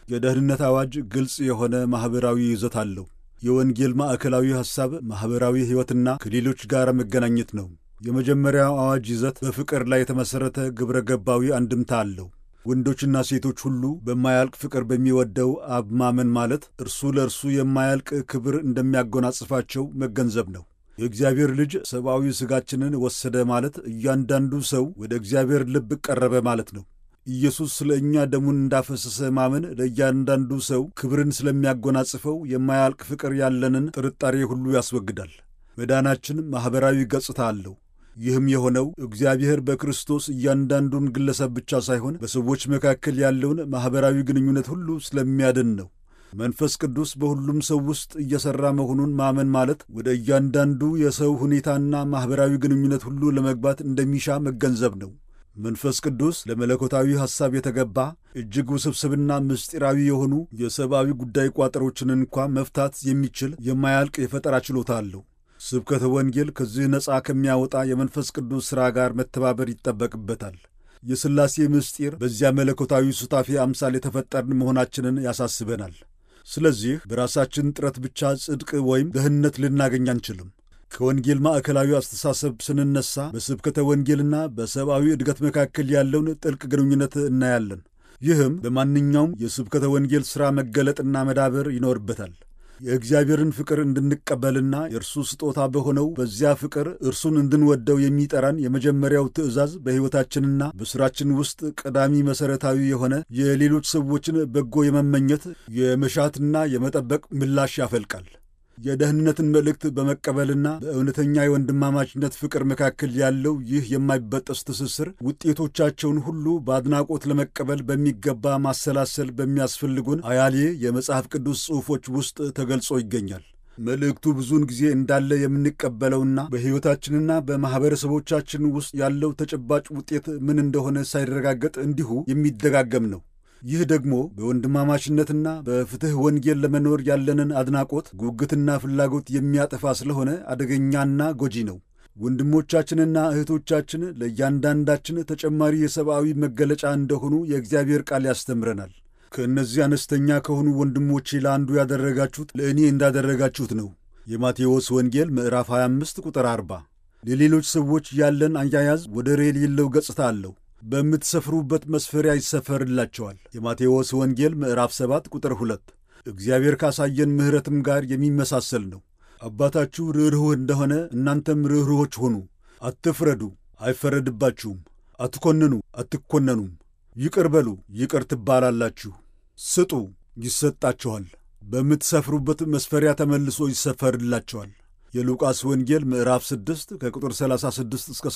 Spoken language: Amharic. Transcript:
የደህንነት አዋጅ ግልጽ የሆነ ማኅበራዊ ይዘት አለው። የወንጌል ማዕከላዊ ሐሳብ ማኅበራዊ ሕይወትና ከሌሎች ጋር መገናኘት ነው። የመጀመሪያው አዋጅ ይዘት በፍቅር ላይ የተመሠረተ ግብረ ገባዊ አንድምታ አለው። ወንዶችና ሴቶች ሁሉ በማያልቅ ፍቅር በሚወደው አብ ማመን ማለት እርሱ ለእርሱ የማያልቅ ክብር እንደሚያጎናጽፋቸው መገንዘብ ነው። የእግዚአብሔር ልጅ ሰብአዊ ሥጋችንን ወሰደ ማለት እያንዳንዱ ሰው ወደ እግዚአብሔር ልብ ቀረበ ማለት ነው። ኢየሱስ ስለ እኛ ደሙን እንዳፈሰሰ ማመን ለእያንዳንዱ ሰው ክብርን ስለሚያጎናጽፈው የማያልቅ ፍቅር ያለንን ጥርጣሬ ሁሉ ያስወግዳል። መዳናችን ማኅበራዊ ገጽታ አለው። ይህም የሆነው እግዚአብሔር በክርስቶስ እያንዳንዱን ግለሰብ ብቻ ሳይሆን በሰዎች መካከል ያለውን ማኅበራዊ ግንኙነት ሁሉ ስለሚያድን ነው። መንፈስ ቅዱስ በሁሉም ሰው ውስጥ እየሠራ መሆኑን ማመን ማለት ወደ እያንዳንዱ የሰው ሁኔታና ማኅበራዊ ግንኙነት ሁሉ ለመግባት እንደሚሻ መገንዘብ ነው። መንፈስ ቅዱስ ለመለኮታዊ ሐሳብ የተገባ እጅግ ውስብስብና ምስጢራዊ የሆኑ የሰብአዊ ጉዳይ ቋጠሮችን እንኳ መፍታት የሚችል የማያልቅ የፈጠራ ችሎታ አለው። ስብከተ ወንጌል ከዚህ ነፃ ከሚያወጣ የመንፈስ ቅዱስ ሥራ ጋር መተባበር ይጠበቅበታል። የሥላሴ ምስጢር በዚያ መለኮታዊ ሱታፌ አምሳል የተፈጠርን መሆናችንን ያሳስበናል። ስለዚህ በራሳችን ጥረት ብቻ ጽድቅ ወይም ደህንነት ልናገኝ አንችልም። ከወንጌል ማዕከላዊ አስተሳሰብ ስንነሳ በስብከተ ወንጌልና በሰብአዊ እድገት መካከል ያለውን ጥልቅ ግንኙነት እናያለን። ይህም በማንኛውም የስብከተ ወንጌል ሥራ መገለጥና መዳበር ይኖርበታል። የእግዚአብሔርን ፍቅር እንድንቀበልና የእርሱ ስጦታ በሆነው በዚያ ፍቅር እርሱን እንድንወደው የሚጠራን የመጀመሪያው ትእዛዝ በሕይወታችንና በሥራችን ውስጥ ቀዳሚ መሠረታዊ የሆነ የሌሎች ሰዎችን በጎ የመመኘት የመሻትና የመጠበቅ ምላሽ ያፈልቃል። የደህንነትን መልእክት በመቀበልና በእውነተኛ የወንድማማችነት ፍቅር መካከል ያለው ይህ የማይበጠስ ትስስር ውጤቶቻቸውን ሁሉ በአድናቆት ለመቀበል በሚገባ ማሰላሰል በሚያስፈልጉን አያሌ የመጽሐፍ ቅዱስ ጽሑፎች ውስጥ ተገልጾ ይገኛል። መልእክቱ ብዙውን ጊዜ እንዳለ የምንቀበለውና በሕይወታችንና በማኅበረሰቦቻችን ውስጥ ያለው ተጨባጭ ውጤት ምን እንደሆነ ሳይረጋገጥ እንዲሁ የሚደጋገም ነው። ይህ ደግሞ በወንድማማችነትና በፍትሕ ወንጌል ለመኖር ያለንን አድናቆት፣ ጉጉትና ፍላጎት የሚያጠፋ ስለሆነ አደገኛና ጎጂ ነው። ወንድሞቻችንና እህቶቻችን ለእያንዳንዳችን ተጨማሪ የሰብአዊ መገለጫ እንደሆኑ የእግዚአብሔር ቃል ያስተምረናል። ከእነዚህ አነስተኛ ከሆኑ ወንድሞቼ ለአንዱ ያደረጋችሁት ለእኔ እንዳደረጋችሁት ነው። የማቴዎስ ወንጌል ምዕራፍ 25 ቁጥር 40። ለሌሎች ሰዎች ያለን አያያዝ ወደር የሌለው ገጽታ አለው። በምትሰፍሩበት መስፈሪያ ይሰፈርላቸዋል። የማቴዎስ ወንጌል ምዕራፍ 7 ቁጥር 2 እግዚአብሔር ካሳየን ምሕረትም ጋር የሚመሳሰል ነው። አባታችሁ ርኅሩህ እንደሆነ እናንተም ርኅሩሆች ሆኑ። አትፍረዱ፣ አይፈረድባችሁም። አትኮንኑ፣ አትኮነኑም። ይቅር በሉ፣ ይቅር ትባላላችሁ። ስጡ፣ ይሰጣችኋል። በምትሰፍሩበት መስፈሪያ ተመልሶ ይሰፈርላቸዋል። የሉቃስ ወንጌል ምዕራፍ 6 ከቁጥር 36 እስከ